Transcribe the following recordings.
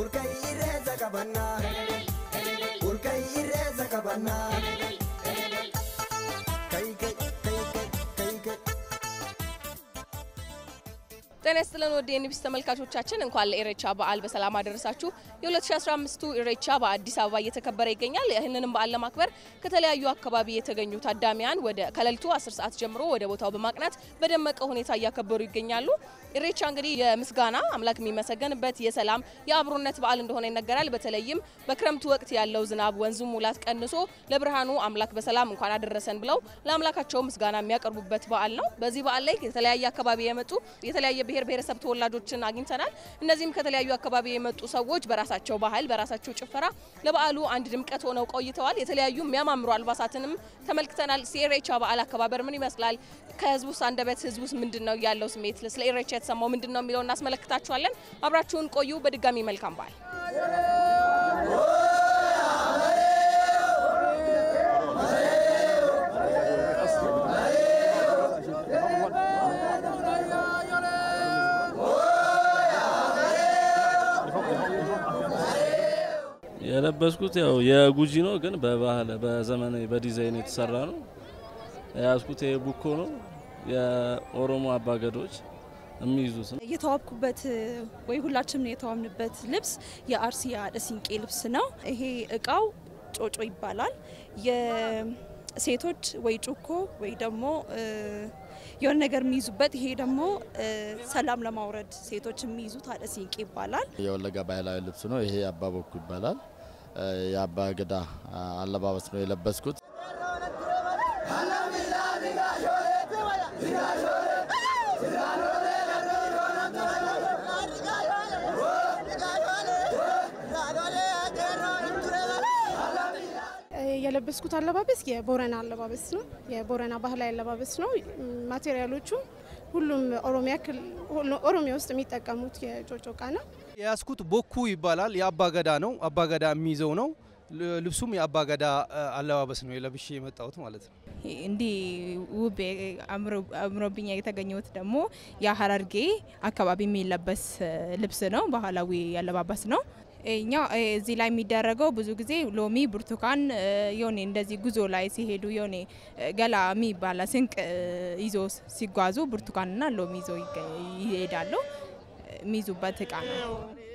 Urkayirreessa qabannaa. Urkayirreessa qabannaa. Kai kai kai kai kai kai. ጤና ይስጥልን ወደ የኒቢስ ተመልካቾቻችን እንኳን ለኢሬቻ በዓል በሰላም አደረሳችሁ። የ2015ቱ ኢሬቻ በአዲስ አበባ እየተከበረ ይገኛል። ይህንንም በዓል ለማክበር ከተለያዩ አካባቢ የተገኙ ታዳሚያን ወደ ከሌሊቱ 10 ሰዓት ጀምሮ ወደ ቦታው በማቅናት በደመቀ ሁኔታ እያከበሩ ይገኛሉ። ኢሬቻ እንግዲህ የምስጋና አምላክ የሚመሰገንበት የሰላም የአብሮነት በዓል እንደሆነ ይነገራል። በተለይም በክረምቱ ወቅት ያለው ዝናብ ወንዙ ሙላት ቀንሶ ለብርሃኑ አምላክ በሰላም እንኳን አደረሰን ብለው ለአምላካቸው ምስጋና የሚያቀርቡበት በዓል ነው። በዚህ በዓል ላይ ከተለያየ አካባቢ የመጡ የተለያየ ብሔር ብሔረሰብ ተወላጆችን አግኝተናል። እነዚህም ከተለያዩ አካባቢ የመጡ ሰዎች በራሳቸው ባህል በራሳቸው ጭፈራ ለበዓሉ አንድ ድምቀት ሆነው ቆይተዋል። የተለያዩ የሚያማምሩ አልባሳትንም ተመልክተናል። የኢሬቻ በዓል አከባበር ምን ይመስላል? ከህዝቡስ አንደበት ህዝቡስ ምንድን ነው ያለው ስሜት? ስለ ኢሬቻ የተሰማው ምንድን ነው የሚለው እናስመለክታችኋለን። አብራችሁን ቆዩ። በድጋሚ መልካም በዓል። የለበስኩት ያው የጉጂ ነው፣ ግን በባህል በዘመናዊ በዲዛይን የተሰራ ነው። የያዝኩት የቡኮ ነው። የኦሮሞ አባገዶች የሚይዙት ነው። የተዋብኩበት ወይ ሁላችንም የተዋብንበት ልብስ የአርሲ የአደ ሲንቄ ልብስ ነው። ይሄ እቃው ጮጮ ይባላል። የሴቶች ወይ ጩኮ ወይ ደግሞ የሆነ ነገር የሚይዙበት፣ ይሄ ደግሞ ሰላም ለማውረድ ሴቶች የሚይዙት አደ ሲንቄ ይባላል። የወለጋ ባህላዊ ልብስ ነው። ይሄ አባ በኩ ይባላል። የአባ ገዳ አለባበስ ነው የለበስኩት። የለበስኩት አለባበስ የቦረና አለባበስ ነው። የቦረና ባህላዊ አለባበስ ነው። ማቴሪያሎቹ ሁሉም ኦሮሚያ ኦሮሚያ ውስጥ የሚጠቀሙት የጮጮ እቃ ነው። የያዝኩት ቦኩ ይባላል። የአባገዳ ነው። አባገዳ የሚይዘው ነው። ልብሱም የአባገዳ አለባበስ ነው የለብሼ የመጣሁት ማለት ነው። እንዲህ ውብ አምሮብኛ የተገኘሁት ደግሞ የሀረርጌ አካባቢ የሚለበስ ልብስ ነው። ባህላዊ አለባበስ ነው። እኛ እዚህ ላይ የሚደረገው ብዙ ጊዜ ሎሚ፣ ብርቱካን የሆነ እንደዚህ ጉዞ ላይ ሲሄዱ የሆነ ገላ የሚባል ስንቅ ይዞ ሲጓዙ ብርቱካንና ሎሚ ይዞ ይሄዳሉ። የሚይዙበት እቃ ነው።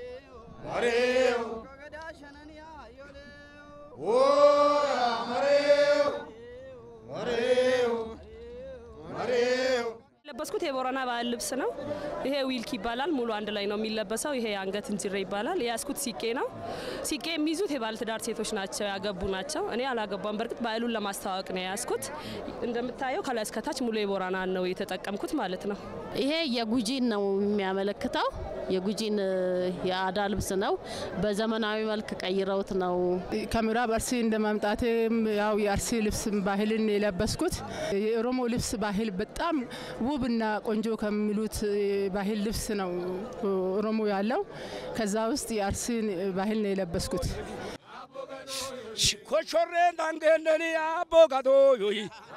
የለበስኩት የቦረና ባህል ልብስ ነው። ይሄ ዊልክ ይባላል። ሙሉ አንድ ላይ ነው የሚለበሰው። ይሄ የአንገት እንጅሬ ይባላል። የያዝኩት ሲቄ ነው። ሲቄ የሚይዙት የባለትዳር ሴቶች ናቸው፣ ያገቡ ናቸው። እኔ አላገባም። በእርግጥ ባህሉን ለማስተዋወቅ ነው የያዝኩት። እንደምታየው ከላይ እስከታች ሙሉ የቦረና ነው የተጠቀምኩት ማለት ነው። ይሄ የጉጂን ነው የሚያመለክተው። የጉጂን የአዳ ልብስ ነው። በዘመናዊ መልክ ቀይረውት ነው። ከምዕራብ አርሲ እንደ ማምጣቴም ያው የአርሲ ልብስ ባህልን የለበስኩት የኦሮሞ ልብስ ባህል በጣም ውብና ቆንጆ ከሚሉት ባህል ልብስ ነው ኦሮሞ ያለው። ከዛ ውስጥ የአርሲን ባህል ነው የለበስኩት። ኮሾሬን ዳንጌነኒ አቦ ጋዶ ዮይ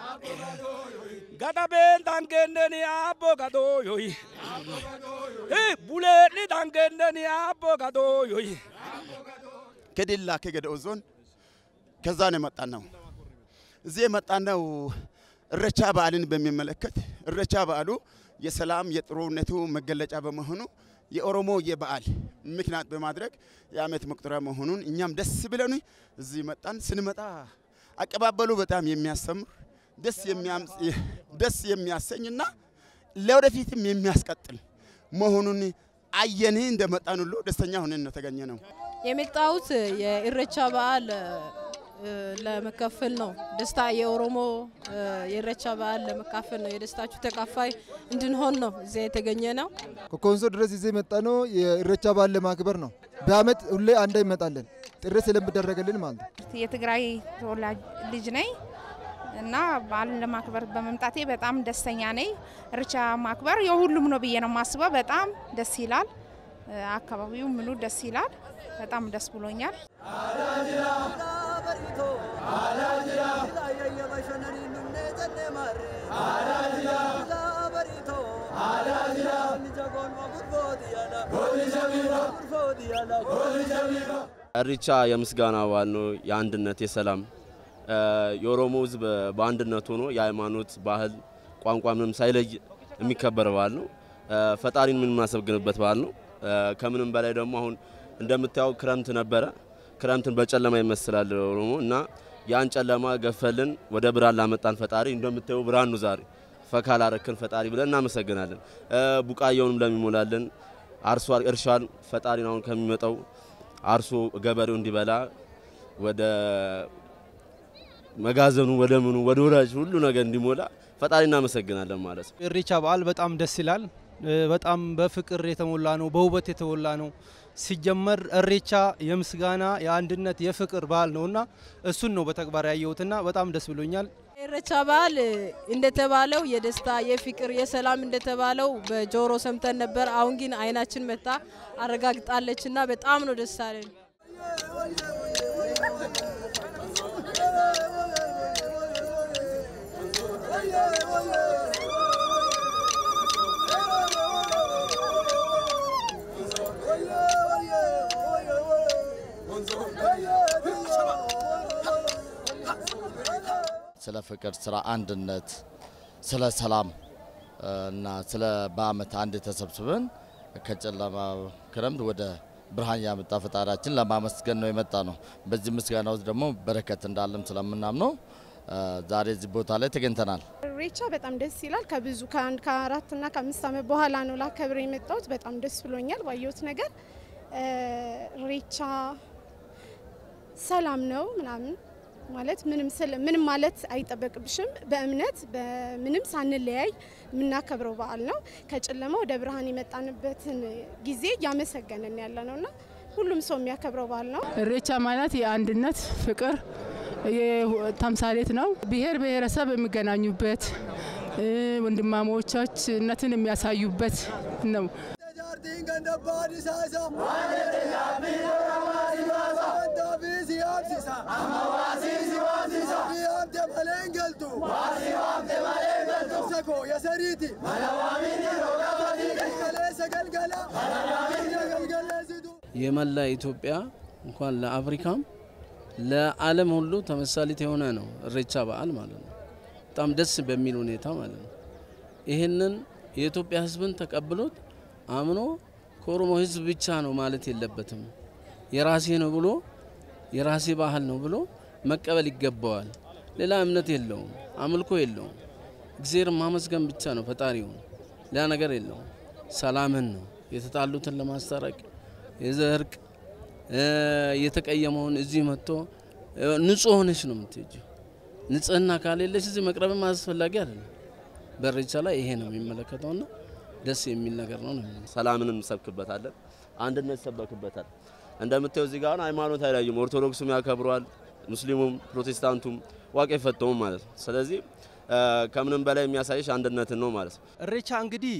ገዳቤን ዳንጌነኒ አቦ ጋዶ ዮይ ቡሌኒ ዳንጌነኒ አቦ ጋዶ ዮይ ከዲላ ከገደኦ ዞን ከዛ ነው የመጣ ነው። እዚህ የመጣ ነው እረቻ በዓልን በሚመለከት እረቻ በዓሉ የሰላም የጥሩነቱ መገለጫ በመሆኑ የኦሮሞ የበዓል ምክንያት በማድረግ የዓመት መቁጠሪያ መሆኑን እኛም ደስ ብለን እዚህ መጣን። ስንመጣ አቀባበሉ በጣም የሚያስተምር ደስ የሚያሰኝና ለወደፊትም የሚያስቀጥል መሆኑን አየን። እንደመጣን ሁሉ ደስተኛ ሆነን ነው ተገኘ ነው። የመጣሁት የኢሬቻ በዓል ለመካፈል ነው። ደስታ የኦሮሞ የኢሬቻ በዓል ለመካፈል ነው። የደስታችሁ ተካፋይ እንድንሆን ነው እዚያ የተገኘ ነው። ከኮንሶ ድረስ ይዘ የመጣ ነው የኢሬቻ በዓል ለማክበር ነው። በአመት ሁሌ አንዳ ይመጣለን ጥሪ ስለሚደረግልን ማለት ነው። የትግራይ ተወላጅ ልጅ ነኝ እና በዓልን ለማክበር በመምጣቴ በጣም ደስተኛ ነኝ። ኢሬቻ ማክበር የሁሉም ነው ብዬ ነው የማስበው። በጣም ደስ ይላል። አካባቢው ምኑ ደስ ይላል። በጣም ደስ ብሎኛል። Godina እሪቻ የምስጋና በዓል ነው። የአንድነት፣ የሰላም የኦሮሞ ሕዝብ በአንድነት ሆኖ የሃይማኖት፣ ባህል፣ ቋንቋ ምንም ሳይለይ የሚከበር በዓል ነው። ፈጣሪን የምናመሰግንበት በዓል ነው። ከምንም በላይ ደግሞ አሁን እንደምታየው ክረምት ነበረ። ክረምትን በጨለማ ይመስላል ኦሮሞ እና ያን ጨለማ ገፈልን ወደ ብርሃን ላመጣን ፈጣሪ እንደምታየው ብርሃን ነው ዛሬ ፈካ ላረክን ፈጣሪ ብለን እናመሰግናለን። ቡቃያውንም ለሚሞላልን አርሶ እርሻን ፈጣሪን አሁን ከሚመጣው አርሶ ገበሬው እንዲበላ ወደ መጋዘኑ ወደ ምኑ ወደ ወዳጅ ሁሉ ነገር እንዲሞላ ፈጣሪ እናመሰግናለን ማለት ነው። ኢሬቻ በዓል በጣም ደስ ይላል። በጣም በፍቅር የተሞላ ነው፣ በውበት የተሞላ ነው። ሲጀመር እሬቻ የምስጋና የአንድነት፣ የፍቅር በዓል ነውና እሱን ነው በተግባር ያየሁትና በጣም ደስ ብሎኛል። ኢሬቻ በዓል እንደተባለው የደስታ የፍቅር የሰላም እንደተባለው በጆሮ ሰምተን ነበር። አሁን ግን አይናችን መታ አረጋግጣለች እና በጣም ነው ደስ አለን። ስለ ፍቅር፣ ስለ አንድነት፣ ስለ ሰላም እና ስለ በአመት አንድ ተሰብስበን ከጨለማ ክረምት ወደ ብርሃን ያመጣ ፈጣሪያችን ለማመስገን ነው የመጣ ነው። በዚህ ምስጋና ውስጥ ደግሞ በረከት እንዳለም ስለምናምነው ዛሬ እዚህ ቦታ ላይ ተገኝተናል። ኢሬቻ በጣም ደስ ይላል። ከብዙ ከአንድ ከአራት እና ከአምስት ዓመት በኋላ ነው ላከብር የመጣሁት። በጣም ደስ ብሎኛል ባየሁት ነገር። ኢሬቻ ሰላም ነው ምናምን ማለት ምንም ስለ ምንም ማለት አይጠበቅብሽም። በእምነት በምንም ሳንለያይ የምናከብረው በዓል ነው። ከጨለማ ወደ ብርሃን የመጣንበትን ጊዜ እያመሰገንን ያለ ነው እና ሁሉም ሰው የሚያከብረው በዓል ነው። ኢሬቻ ማለት የአንድነት ፍቅር ተምሳሌት ነው። ብሔር ብሔረሰብ የሚገናኙበት ወንድማሞቻችነትን የሚያሳዩበት ነው። የመላ ኢትዮጵያ እንኳን ለአፍሪካም ለዓለም ሁሉ ተመሳሌት የሆነ ነው ኢሬቻ በዓል ማለት ነው። በጣም ደስ በሚል ሁኔታ ማለት ነው። ይህንን የኢትዮጵያ ሕዝብን ተቀብሎት አምኖ ከኦሮሞ ሕዝብ ብቻ ነው ማለት የለበትም። የራሴ ነው ብሎ የራሴ ባህል ነው ብሎ መቀበል ይገባዋል። ሌላ እምነት የለውም፣ አምልኮ የለውም። እግዚአብሔር ማመስገን ብቻ ነው ፈጣሪውን፣ ሌላ ነገር የለውም። ሰላምን ነው የተጣሉትን ለማስታረቅ የዘርቅ የተቀየመውን እዚህ መጥቶ ንጹህ ሆነች ነው የምትሄጂው። ንጽህና ካሌለች እዚህ መቅረብም አስፈላጊ አይደለም። በኢሬቻ ላይ ይሄ ነው የሚመለከተውና ደስ የሚል ነገር ነው ነው ሰላምን እንሰብክበታለን፣ አንድነት ይሰበክበታል። እንደምታየው እዚህ ጋር ሃይማኖት አይለይም። ኦርቶዶክሱም ያከብረዋል፣ ሙስሊሙም፣ ፕሮቴስታንቱም ዋቄ ፈተውም ማለት ነው። ስለዚህ ከምንም በላይ የሚያሳይሽ አንድነትን ነው ማለት ነው። ኢሬቻ እንግዲህ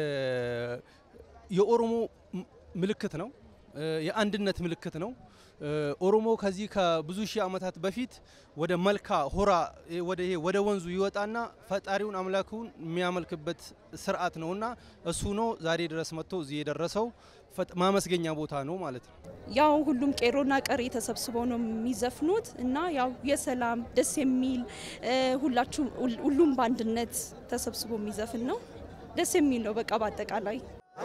የኦሮሞ ምልክት ነው፣ የአንድነት ምልክት ነው። ኦሮሞ ከዚህ ከብዙ ሺህ ዓመታት በፊት ወደ መልካ ሆራ ወደ ይሄ ወደ ወንዙ ይወጣና ፈጣሪውን አምላኩን የሚያመልክበት ስርዓት ነውና እሱ ነው ዛሬ ድረስ መጥቶ እዚህ የደረሰው ማመስገኛ ቦታ ነው ማለት ነው። ያው ሁሉም ቄሮና ቀሬ ተሰብስበው ነው የሚዘፍኑት እና ያው የሰላም ደስ የሚል ሁላችሁም ሁሉም በአንድነት ተሰብስቦ የሚዘፍን ነው። ደስ የሚል ነው። በቃ በአጠቃላይ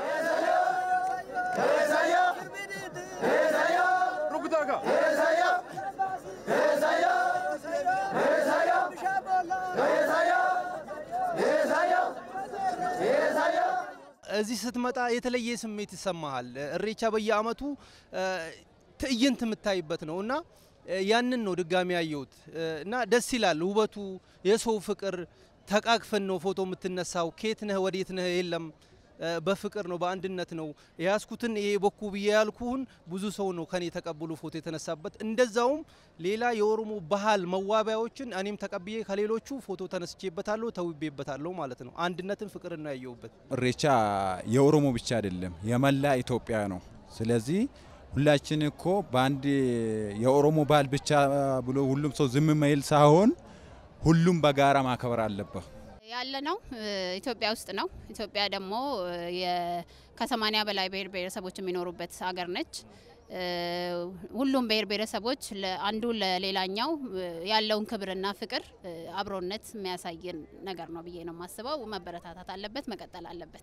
እዚህ ስትመጣ የተለየ ስሜት ይሰማሃል። ኢሬቻ በየአመቱ ትዕይንት የምታይበት ነው እና ያንን ነው ድጋሚ ያየሁት እና ደስ ይላል። ውበቱ፣ የሰው ፍቅር፣ ተቃቅፈን ነው ፎቶ የምትነሳው። ኬት ነህ ወዴት ነህ የለም በፍቅር ነው በአንድነት ነው የያዝኩትን ይሄ በኩ ብዬ ያልኩህን ብዙ ሰው ነው ከኔ ተቀብሎ ፎቶ የተነሳበት። እንደዛውም ሌላ የኦሮሞ ባህል መዋቢያዎችን እኔም ተቀብዬ ከሌሎቹ ፎቶ ተነስቼበታለሁ፣ ተውቤበታለሁ ማለት ነው። አንድነትን ፍቅርን ነው ያየሁበት። ኢሬቻ የኦሮሞ ብቻ አይደለም የመላ ኢትዮጵያ ነው። ስለዚህ ሁላችን እኮ በአንድ የኦሮሞ ባህል ብቻ ብሎ ሁሉም ሰው ዝም ማይል ሳይሆን ሁሉም በጋራ ማክበር አለበት። ያለ ነው ኢትዮጵያ ውስጥ ነው። ኢትዮጵያ ደግሞ ከሰማኒያ በላይ ብሔር ብሔረሰቦች የሚኖሩበት ሀገር ነች። ሁሉም ብሔር ብሔረሰቦች አንዱ ለሌላኛው ያለውን ክብርና ፍቅር፣ አብሮነት የሚያሳየን ነገር ነው ብዬ ነው የማስበው። መበረታታት አለበት፣ መቀጠል አለበት።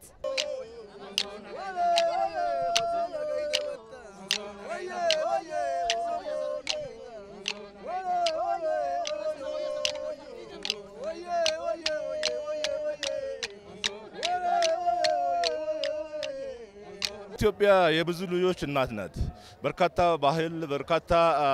ኢትዮጵያ የብዙ ልጆች እናት ናት። በርካታ ባህል፣ በርካታ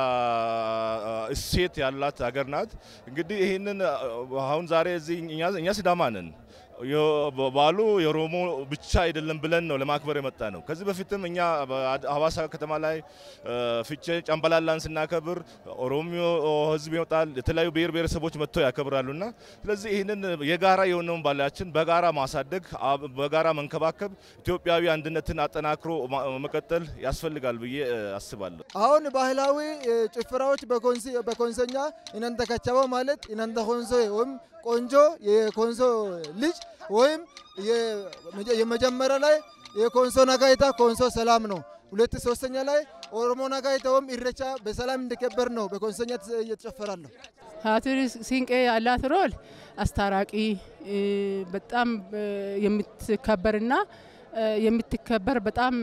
እሴት ያላት ሀገር ናት። እንግዲህ ይህንን አሁን ዛሬ እዚህ እኛ ሲዳማ ነን። በዓሉ የኦሮሞ ብቻ አይደለም ብለን ነው ለማክበር የመጣ ነው። ከዚህ በፊትም እኛ ሀዋሳ ከተማ ላይ ፍቼ ጨምበላላን ስናከብር ኦሮሚዮ ሕዝብ ይወጣል፣ የተለያዩ ብሔር ብሔረሰቦች መጥተው ያከብራሉና ስለዚህ ይህንን የጋራ የሆነውን ባህላችን በጋራ ማሳደግ፣ በጋራ መንከባከብ፣ ኢትዮጵያዊ አንድነትን አጠናክሮ መቀጠል ያስፈልጋል ብዬ አስባለሁ። አሁን ባህላዊ ጭፈራዎች በኮንሶኛ እናንተ ከቻበው ማለት እናንተ ኮንሶ ወይም ቆንጆ የኮንሶ ልጅ ወይም የመጀመሪያ ላይ የኮንሶ ነጋይታ ኮንሶ ሰላም ነው። ሁለት ሶስተኛ ላይ ኦሮሞ ነጋይታ ወይም ኢሬቻ በሰላም እንዲከበር ነው በኮንሶኛ እየተጨፈራለሁ። ሀቱሪ ሲንቄ ያላት ሮል አስታራቂ በጣም የምትከበርና የምትከበር በጣም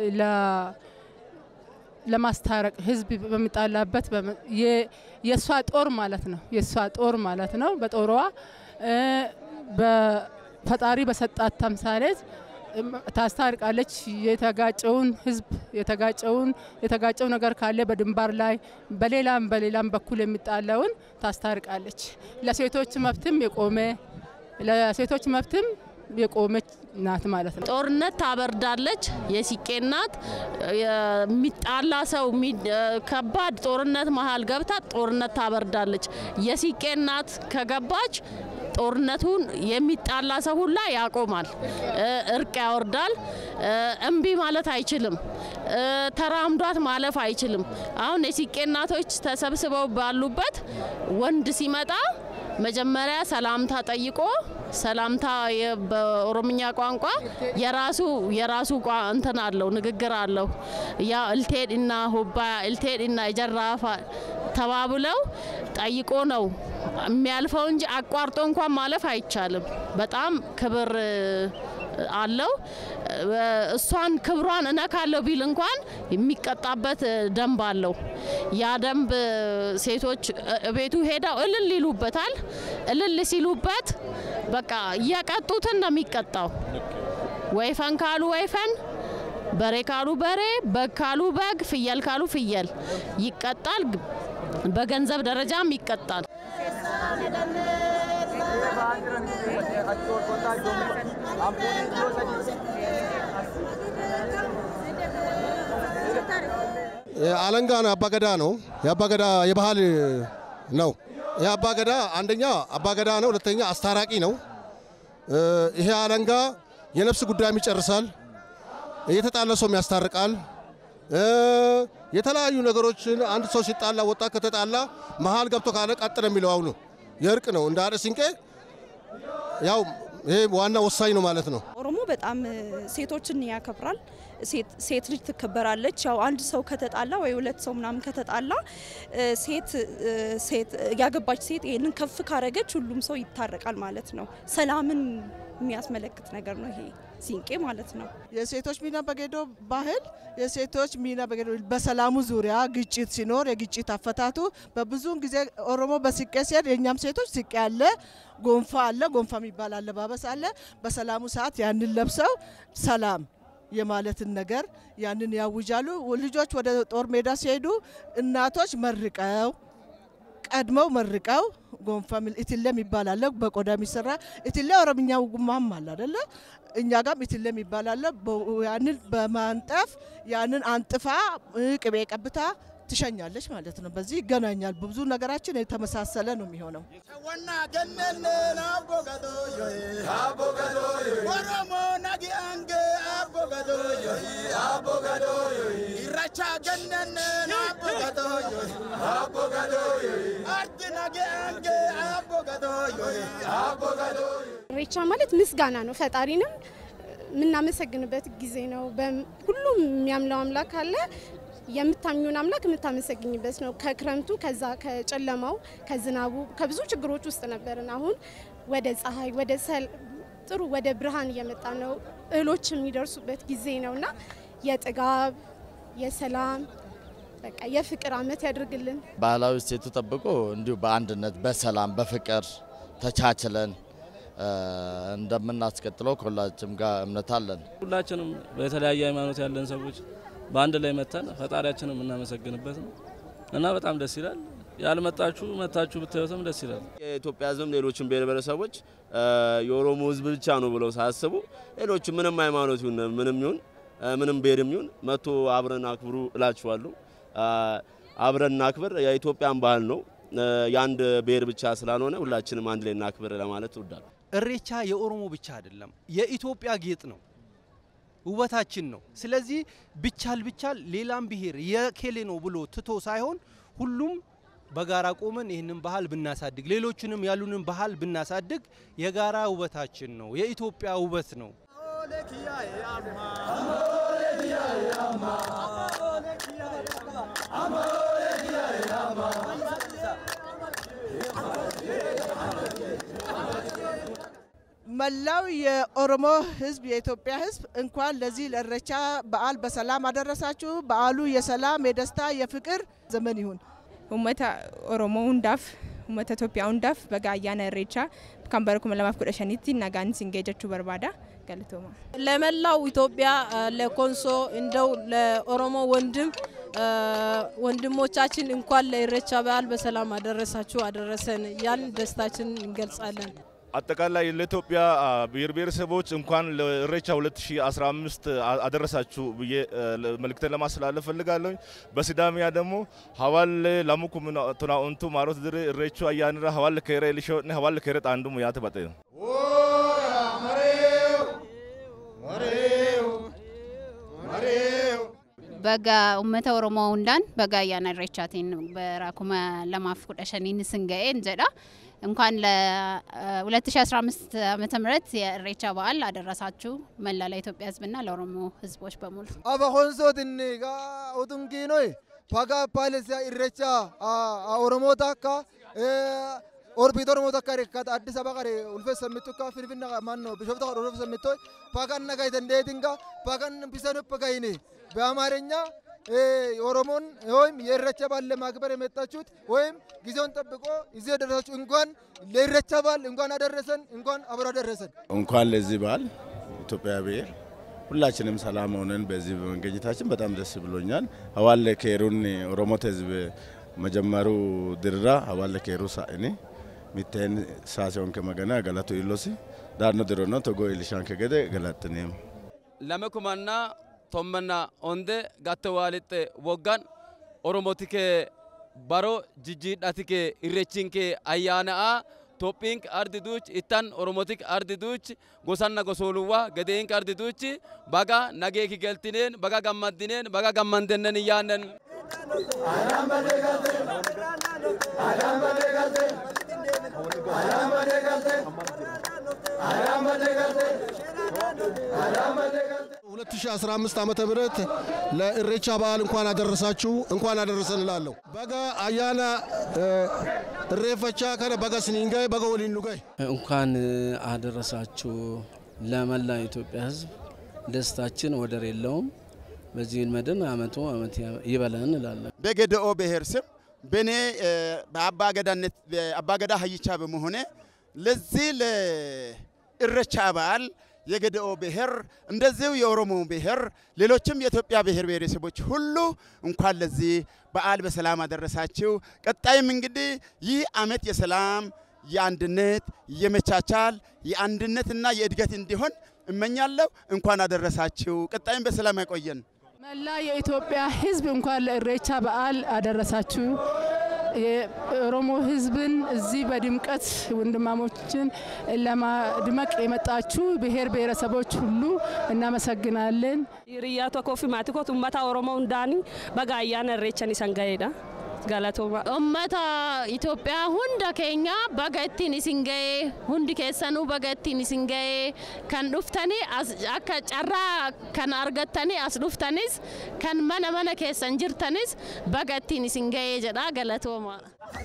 ለማስታረቅ ህዝብ በሚጣላበት የእሷ ጦር ማለት ነው። የእሷ ጦር ማለት ነው። በጦሯ በፈጣሪ በሰጣት ተምሳሌት ታስታርቃለች። የተጋጨውን ህዝብ የተጋጨውን የተጋጨው ነገር ካለ በድንባር ላይ በሌላም በሌላም በኩል የሚጣላውን ታስታርቃለች። ለሴቶች መብትም የቆመ ለሴቶች መብትም የቆመች ናት ማለት ነው። ጦርነት ታበርዳለች። የሲቄ ናት። የሚጣላ ሰው ከባድ ጦርነት መሀል ገብታ ጦርነት ታበርዳለች። የሲቄ ናት ከገባች ጦርነቱን የሚጣላ ሰው ሁላ ያቆማል፣ እርቅ ያወርዳል። እምቢ ማለት አይችልም፣ ተራምዷት ማለፍ አይችልም። አሁን የሲቄ እናቶች ተሰብስበው ባሉበት ወንድ ሲመጣ መጀመሪያ ሰላምታ ጠይቆ ሰላምታ በኦሮምኛ ቋንቋ የራሱ የራሱ እንትን አለው ንግግር አለው። ያ እልቴድ እና ሁባ እልቴድ እና የጀራፋ ተባብለው ጠይቆ ነው የሚያልፈው እንጂ አቋርጦ እንኳን ማለፍ አይቻልም። በጣም ክብር አለው። እሷን ክብሯን እነካለሁ ቢል እንኳን የሚቀጣበት ደንብ አለው። ያ ደንብ ሴቶች ቤቱ ሄደው እልል ይሉበታል። እልል ሲሉበት በቃ እየቀጡትን ነው የሚቀጣው። ወይፈን ካሉ ወይፈን፣ በሬ ካሉ በሬ፣ በግ ካሉ በግ፣ ፍየል ካሉ ፍየል ይቀጣል። በገንዘብ ደረጃም ይቀጣል። አለንጋ ነው፣ አባገዳ ነው። የአባገዳ የባህል ነው። ይህ አባገዳ አንደኛ አባገዳ ነው፣ ሁለተኛ አስታራቂ ነው። ይሄ አለንጋ የነፍስ ጉዳይም ይጨርሳል፣ የተጣለ ሰውም ያስታርቃል። የተለያዩ ነገሮችን አንድ ሰው ሲጣላ ወጣት ከተጣላ መሀል ገብቶ ካለ ቀጥ ነው የሚለው አሁኑ የእርቅ ነው። እንደ አደ ሲንቄ ያው ይሄ ዋና ወሳኝ ነው ማለት ነው። ኦሮሞ በጣም ሴቶችን ያከብራል። ሴት ልጅ ትከበራለች። ያው አንድ ሰው ከተጣላ ወይ ሁለት ሰው ምናምን ከተጣላ ሴት ሴት ያገባች ሴት ይህንን ከፍ ካረገች ሁሉም ሰው ይታረቃል ማለት ነው። ሰላምን የሚያስመለክት ነገር ነው ይሄ ሲንቄ ማለት ነው። የሴቶች ሚና በጌዶ ባህል የሴቶች ሚና በጌዶ በሰላሙ ዙሪያ ግጭት ሲኖር የግጭት አፈታቱ በብዙውን ጊዜ ኦሮሞ በሲቄ ሲሄድ የእኛም ሴቶች ሲቄ አለ፣ ጎንፋ አለ፣ ጎንፋ የሚባል አለባበስ አለ። በሰላሙ ሰዓት ያንን ለብሰው ሰላም የማለትን ነገር ያንን ያውጃሉ። ልጆች ወደ ጦር ሜዳ ሲሄዱ እናቶች መርቀው ቀድመው መርቀው ጎንፋ ሚል ኢትለም ይባላል። በቆዳ የሚሰራ ኢትለ ኦሮምኛ ጉማም አለ አይደለ? እኛ ጋም ኢትለም ይባላል። ያንን በማንጠፍ ያንን አንጥፋ ቅቤ ቀብታ ትሸኛለች ማለት ነው። በዚህ ይገናኛል። ብዙ ነገራችን የተመሳሰለ ነው የሚሆነው። ኦሮሞ ነጊ አንጌ አቦ ገዶዮ አቦ ገዶዮ ኢራቻ ገነነ አቦ ገዶዮ አቦ ገዶዮ አርዲና ኢሬቻ ማለት ምስጋና ነው። ፈጣሪንም የምናመሰግንበት ጊዜ ነው። በም- ሁሉም የሚያምለው አምላክ አለ። የምታምኙን አምላክ የምታመሰግኝበት ነው። ከክረምቱ ከዛ ከጨለማው ከዝናቡ ከብዙ ችግሮች ውስጥ ነበርን። አሁን ወደ ፀሐይ ወደ ሰል- ጥሩ ወደ ብርሃን እየመጣ ነው። እህሎች የሚደርሱበት ጊዜ ነው እና የጥጋብ የሰላም በቃ የፍቅር አመት ያድርግልን። ባህላዊ እሴቱ ጠብቆ እንዲሁ በአንድነት በሰላም በፍቅር ተቻችለን እ፣ እንደምናስቀጥለው ከሁላችንም ጋር እምነት አለን። ሁላችንም በተለያየ ሃይማኖት ያለን ሰዎች በአንድ ላይ መተን ፈጣሪያችንን የምናመሰግንበት ነው እና በጣም ደስ ይላል። ያልመጣችሁ መታችሁ ብታዩትም ደስ ይላል። የኢትዮጵያ ሕዝብም ሌሎችም ብሔር ብሔረሰቦች እ፣ የኦሮሞ ሕዝብ ብቻ ነው ብለው ሳያስቡ ሌሎች ምንም ሃይማኖት ይሁን ምንም ይሁን እ፣ ምንም ብሔርም ይሁን መቶ አብረን አክብሩ እላችኋለሁ። እ፣ አብረን እናክብር። የኢትዮጵያን ባህል ነው እ፣ የአንድ ብሔር ብቻ ስላልሆነ ሁላችንም አንድ ላይ እናክብር ለማለት እወዳለሁ። እሬቻ የኦሮሞ ብቻ አይደለም፣ የኢትዮጵያ ጌጥ ነው፣ ውበታችን ነው። ስለዚህ ቢቻል ቢቻል ሌላም ብሔር የኬሌ ነው ብሎ ትቶ ሳይሆን ሁሉም በጋራ ቆመን ይህንን ባህል ብናሳድግ፣ ሌሎችንም ያሉንን ባህል ብናሳድግ የጋራ ውበታችን ነው፣ የኢትዮጵያ ውበት ነው። መላው የኦሮሞ ህዝብ የኢትዮጵያ ህዝብ እንኳን ለዚህ ለኢሬቻ በዓል በሰላም አደረሳችሁ። በዓሉ የሰላም የደስታ የፍቅር ዘመን ይሁን። uummata oromoo hundaaf uummata itoophiyaa hundaaf baga ayyaana irreechaa kan bara 2015tti nagaan isin ga'e jechuu barbaada galatooma ለመላው ኢትዮጵያ እ፣ ለኮንሶ እንደው ለኦሮሞ ወንድም እ፣ ወንድሞቻችን እንኳን ለኢሬቻ በዓል በሰላም አደረሳችሁ አደረሰን ያን ደስታችን እንገልጻለን። አጠቃላይ ለኢትዮጵያ አ፣ ብሔር ብሔረሰቦች እንኳን ለኢሬቻ 2015 አ- አደረሳችሁ ብዬ እ፣ ለ- መልእክቴን ለማስተላለፍ ፈልጋለሁ። በሲዳሚያ ደግሞ ሀዋል ላሙኩ ቱናኡንቱ ማሮት ድር ኢሬቹ አያንራ ሀዋል ከሬ ሊሾነ ሀዋል ከሬ ጣንዱሙ ያተ በጠ Baga uummata Oromoo hundaan baga ayyaana irreechaatiin bara kuma lamaaf kudha shaniin isin ga'een jedha. እንኳን ለ2015 ዓመተ ምህረት የኢሬቻ በዓል አደረሳችሁ መላ ለኢትዮጵያ ሕዝብና ለኦሮሞ ሕዝቦች በሙሉ። አበ ሆንሶትን ጋ ኡቱንኪኖይ ፓጋ ፓለሲያ ኢሬቻ ኦሮሞ ታካ ኦርቢት ኦሮሞ ታካ ሬካት አዲስ አበባ ቀሬ ኡልፌ ሰሚቱ ካ ፊንፊና ማን ነው ቢሾፍታ ቀረ ኡልፌ ሰሚቶ ፓጋን ነጋይተን ዴቲንጋ ፓጋን ቢሰኑ ፓጋይኔ በአማርኛ ኦሮሞን ወይም የኢሬቻ በዓል ለማክበር የመጣችሁት ወይም ጊዜውን ጠብቆ እዚህ የደረሳችሁ እንኳን ለኢሬቻ በዓል እንኳን አደረሰን፣ እንኳን አብሮ አደረሰን። እንኳን ለዚህ በዓል ኢትዮጵያ ብሔር ሁላችንም ሰላም ሆነን በዚህ በመገኘታችን በጣም ደስ ብሎኛል። ሀዋለ ኬሩን ኦሮሞት ህዝብ መጀመሩ ድራ ሀዋለ ኬሩ ሳእኒ ሚቴን ሳሲዮን ከመገና ገለቱ ኢሎሲ ዳኖ ድሮኖ ቶጎ ኢልሻን ከገደ ገላጥኔም lame kumanna tommanna onde gatte waalitte woggan oromotike baro jijjiidhatike irrechinke ayyaana'a tophink ardi duuch ittan oromotik ardi duuch gosanna gosooluwwa gedeink ardi duuch baga nageeki geltineen baga gammaddineen baga gammandennen iyaannen ሁለት ሺህ አስራ አምስት ዓመተ ምህረት ለኢሬቻ በዓል እንኳን አደረሳችሁ እንኳን አደረሰን እላለሁ። በጋ አያና እሬፈቻ ከነ በጋ ስኒንጋይ በጋ ወሊን ኑጋይ እንኳን አደረሳችሁ ለመላ ኢትዮጵያ ሕዝብ ደስታችን ወደር የለውም። በዚህን መድን አመቱ አመት ይበለን እንላለን። በገደኦ ብሔር ስም በእኔ በአባገዳነት አባገዳ ሀይቻ በመሆኔ ለዚህ ለኢሬቻ በዓል የገደኦ ብሔር እንደዚሁ የኦሮሞ ብሔር ሌሎችም የኢትዮጵያ ብሔር ብሔረሰቦች ሁሉ እንኳን ለዚህ በዓል በሰላም አደረሳችሁ። ቀጣይም እንግዲህ ይህ አመት የሰላም የአንድነት የመቻቻል የአንድነትና የእድገት እንዲሆን እመኛለሁ። እንኳን አደረሳችሁ። ቀጣይም በሰላም ያቆየን። መላ የኢትዮጵያ ሕዝብ እንኳን ለኢሬቻ በዓል አደረሳችሁ። የኦሮሞ ሕዝብን እዚህ በድምቀት ወንድማሞችን ለማድመቅ የመጣችሁ ብሔር ብሔረሰቦች ሁሉ እናመሰግናለን። Hiriyaa tokkoo fi maatii kootu uummata Oromoo hundaanii baga ayyaana irreechan isan ga'eedha. Galatooma. Uummata Itoophiyaa hunda keenya baga ittiin isin ga'ee hundi keessanuu baga ittiin isin ga'ee kan dhuftanii as akka carraa kan argattanii as dhuftanis kan mana mana keessan jirtanis baga ittiin isin ga'ee jedha galatooma.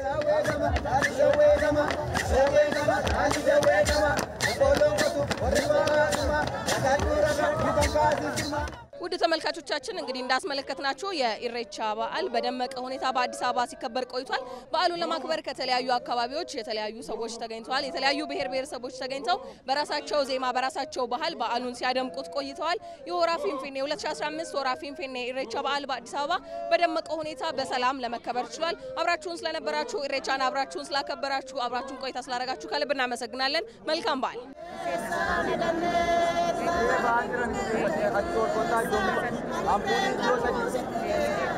ውድ ተመልካቾቻችን እንግዲህ እንዳስመለከትናችሁ የኢሬቻ በዓል በደመቀ ሁኔታ በአዲስ አበባ ሲከበር ቆይቷል። በዓሉን ለማክበር ከተለያዩ አካባቢዎች የተለያዩ ሰዎች ተገኝተዋል። የተለያዩ ብሔር ብሔረሰቦች ተገኝተው በራሳቸው ዜማ በራሳቸው ባህል በዓሉን ሲያደምቁት ቆይተዋል። የሆራ ፊንፊኔ 2015 ሆራ ፊንፊኔ ኢሬቻ በዓል በአዲስ አበባ በደመቀ ሁኔታ በሰላም ለመከበር ችሏል። አብራችሁን ስለነበራችሁ ኢሬቻን አብራችሁን ስላከበራችሁ አብራችሁን ቆይታ ስላደረጋችሁ ከልብ እናመሰግናለን። መልካም በዓል። Ampun itu saja.